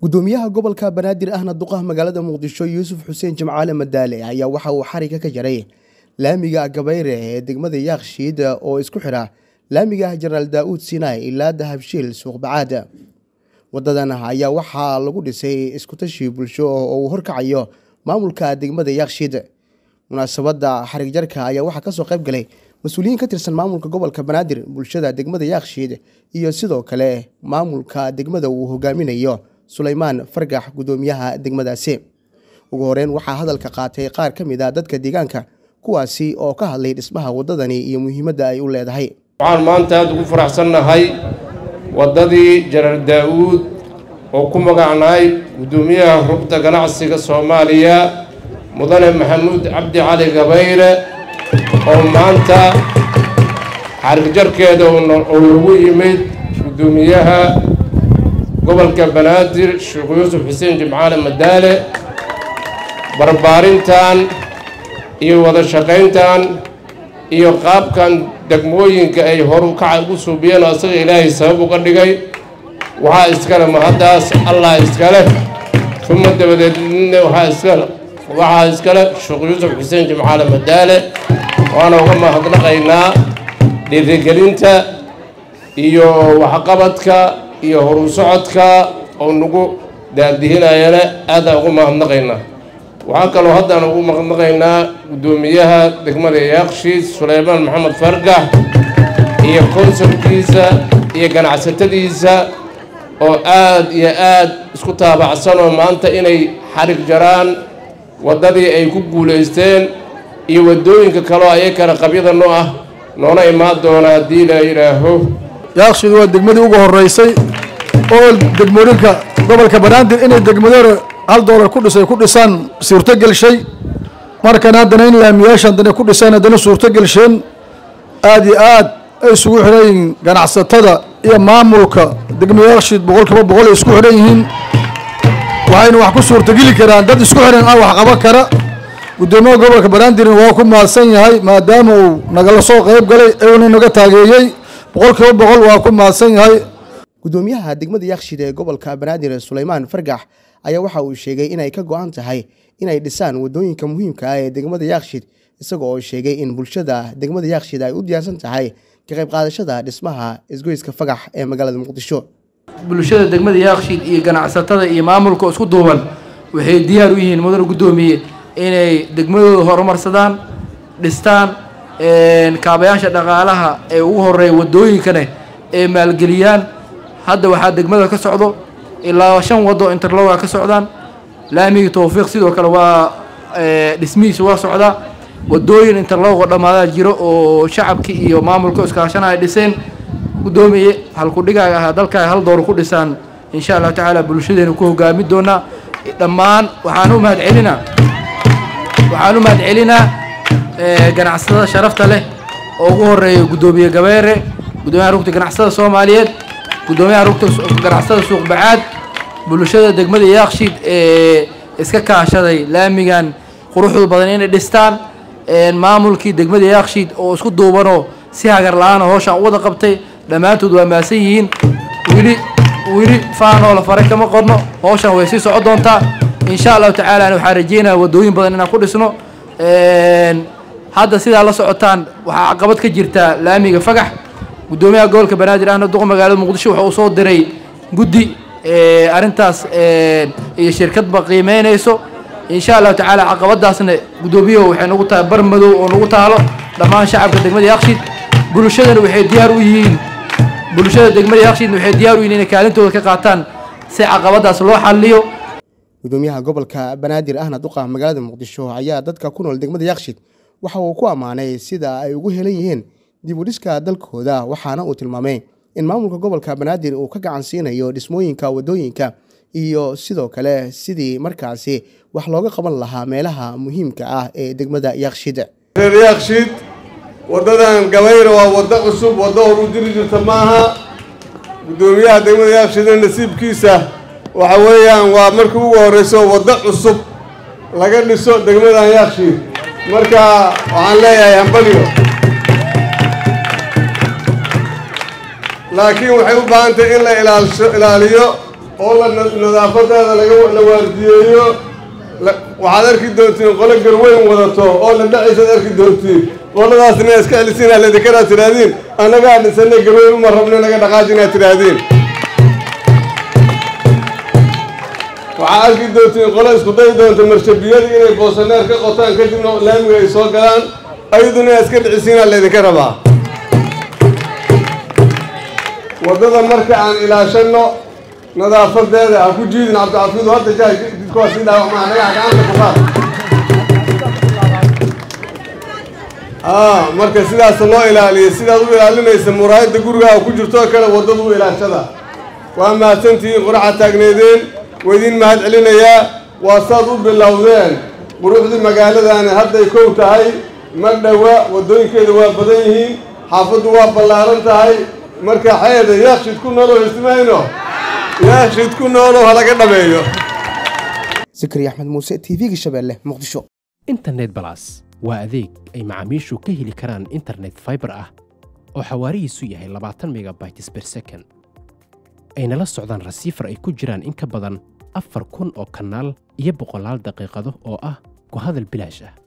gudoomiyaha gobolka banaadir ahna duqaha magaalada muqdisho yuusuf xuseen jimcaale madaale ayaa waxa uu xariga ka jaray laamiga gabayre ee degmada yaakshiid oo isku xidha laamiga jenaraal daa'uud sinai ilaa dahabshiil suuqbacaad wadadan ayaa waxaa lagu dhisay iskutashi bulsho oo uu horkacayo maamulka degmada yaakshiid munaasabadda xarig jarka ayaa waxaa kasoo qayb galay mas-uuliyiin ka tirsan maamulka gobolka banaadir bulshada degmada yaakshiid iyo sidoo kale maamulka degmada uu hogaaminayo sulaymaan fargax gudoomiyaha degmadaasi ugu horeyn waxaa hadalka qaatay qaar ka mid a dadka deegaanka kuwaasi oo ka hadlay dhismaha waddadani iyo muhiimadda ay u leedahay waxaan maanta aada ugu faraxsannahay waddadii janar daa'uud oo ku magacnahay guddoomiyaha rugta ganacsiga soomaaliya mudane maxamuud cabdi cali gabayre oo maanta xarigjarkeeda oo lagu yimid guddoomiyaha gobolka banaadir sheekh yuusuf xuseen jimcaale madaale barbaarintan iyo wada shaqayntan iyo qaabkan degmooyinka ay horu kaca ugu suubiyeen oo asaga ilaahay sabab uga dhigay waxaa iskale mahaddaas allah iskale uma dabadeedna waxaa iskale waxaa iskale sheekh yuusuf xuseen jimcaale madaale waana uga mahadnaqaynaa dhiirigelinta iyo waxqabadka iyo horu socodka oo nagu daadihinayana aadaan ugu mahadnaqaynaa waxaa kaloo haddaan ugu mahadnaqaynaa guddoomiyaha degmada yaakshiid suleymaan maxamed fargax iyo konsolkiisa iyo ganacsatadiisa oo aad iyo aad isku taabacsan oo maanta inay xarig jaraan waddadii ay ku guulaysteen iyo waddooyinka kaleo ayakana qabyada noo ah noona imaan doona haddii la yidhaaho yaakshiid waa degmadii ugu horeysay oo degmooyinka gobolka banaadir inay degmadore hal doolar ku dhisay ku dhisaan suurto gelshay markan haddana in laamiyaasha haddana ku dhisaan haddana suurto gelsheen aada iyo aad ay isugu xidhan yihiin ganacsatada iyo maamulka degma yaakshiid boqol kiiba boqol ay isku xidhan yihiin waxayna wax ku suurtogeli karaan dad isku xidhan ah wax qaban kara guddoomiyaha gobolka banaadirna waa ku mahadsan yahay maadaama uu nagala soo qayb galay euna naga taageeyey boqol kiiba boqol waa ku mahadsan yahay gudoomiyaha degmada yaakshiid ee gobolka banaadir sulaymaan fargax ayaa waxa uu sheegay inay ka go-an tahay inay dhisaan waddooyinka muhiimka ah ee degmada yaakshiid isaga oo sheegay in bulshada degmada yaakshiid ay u diyaarsan tahay ka qayb qaadashada dhismaha isgoyska fagax ee magaalada muqdisho bulshada degmada yaakshiid iyo ganacsatada iyo maamulka isku duuban waxay diyaar u yihiin mudane guddoomiye inay degmadooda horumarsadaan dhistaan kaabayaasha dhaqaalaha ee ugu horeeya waddooyinkane ee maalgeliyaan hadda waxaa degmada ka socdo ilaa shan waddo interloga ka socdaan laamigii towfiiq sidoo kale waa dhismihiisa waa socdaa waddooyin interlogo dhammaadaa jiro oo shacabkii iyo maamulka iskaashana ay dhiseen guddoomiye halkudhigaaga ahaa dalka hal door ku dhisaan insha allahu tacaala bulshadeena ku hogaami doonaa dhammaan waxaan u mahadcelinaa waxaan u mahadcelinaa ganacsatada sharafta leh oo ugu horeeya guddoomiye gabeere guddoomiyaha rugta ganacsatada soomaaliyeed guddoomiyaha rugta ganacsatada suuq bacaad bulshada degmada yaakshiid ee iska kaashaday laamigan quruxdu badan inay dhistaan maamulkii degmada yaakshiid oo isku duubanoo si hagar la-aana hooshaan u wada qabtay dhammaantood waa maasan yihiin wili wili faanoo la faray kama qorno hooshaan way sii soco doontaa insha allahu tacaala waxaan rajeynaya waddooyin badan inaan ku dhisno hadda sidaa la socotaan waxaa caqabad ka jirtaa laamiga fagax guddoomiyaha gobolka banaadir ahna duqa magaalada muqdisho waxa uu soo diray guddi arrintaas iyo shirkadba qiimeynayso insha allahu tacaala caqabadaasna guddoomiyahu waxay nagu tahay bar madow oo nagu taalo dhammaan shacabka degmada yaakshiid bulshadana waxay diyaar u yihiin bulshada degmada yaakshiidna waxay diyaar u yihiin inay kaalintooda ka qaataan si caqabadaas loo xaliyo gudoomiyaha gobolka banaadir ahna duqa magaalada muqdisho ayaa dadka ku nool degmada yaakshiid waxa uu ku ammaanay sida ay ugu helan yihiin dib u dhiska dalkooda waxaana uu tilmaamay in maamulka gobolka banaadir uu ka gacan siinayo dhismooyinka waddooyinka iyo sidoo kale sidii markaasi wax looga qaban lahaa meelaha muhiimka ah ee degmada yaakshiid reer yaakshiid waddadan gabayra waa waddo cusub waddo hor u jiri jirta maaha guddoomiyaha degmada yaakshiidna nasiibkiisa waxa weeyaan waa markii ugu horreyso waddo cusub laga dhiso degmadan yaakshiid marka waxaan leeyahay hambaliyo laakiin waxay u baahan tahay in la ilaaliso ilaaliyo oo la nadaafadeeda laga la waardiyeeyo waxaad arki doontiin qolo garweyn wadato oo la dhacaysaad arki doontiin qoladaasna iska celisiin aledikaraad tidhaahdiin annagaa dhisanay garweyn uma rabna naga dhaqaajin aad tidhaahdiin waxaa arki doontiin qolo isku dayi doonta marshabiyadii inay boosaneer ka qotaan kadibna laamiga ay soo galaan ayaduna inaad iska dhicisiinaa laydinka rabaa waddada marka aan ilaashanno nadaafadeeda ha ku jiidin cabdicaafidu hadda jaa jidkuwaa sii dhaawacmaa dhagax gacanta ku qaad aa marka sidaas loo ilaaliyo sidaad u ilaalinaysa muraayadda gurigaaga ku jirtoo kale waddadu u ilaashada waa mahadsantihiin quraxa taagneedeen waydiin mahad celinayaa waa saad u bilowdeen quruxdii magaaladaani hadday kow tahay ma dhowa waddooyinkeeda waa badan yihiin xaafaddu waa ballaaran tahay marka xeeda yaakshid ku noolow hestimayno yaakshid ku noolow halaga dhameeyo sikri axmed muuse t v-ga shabeelle muqdisho internet balas waa adeeg ay macaamiishu ka heli karaan internet fiber ah oo xawaarihiisu yahay labaatan megabytes per second ayna la socdaan rasiifar ay ku jiraan in ka badan afar kun oo kanaal iyo boqolaal daqiiqado oo ah ku hadal bilaash ah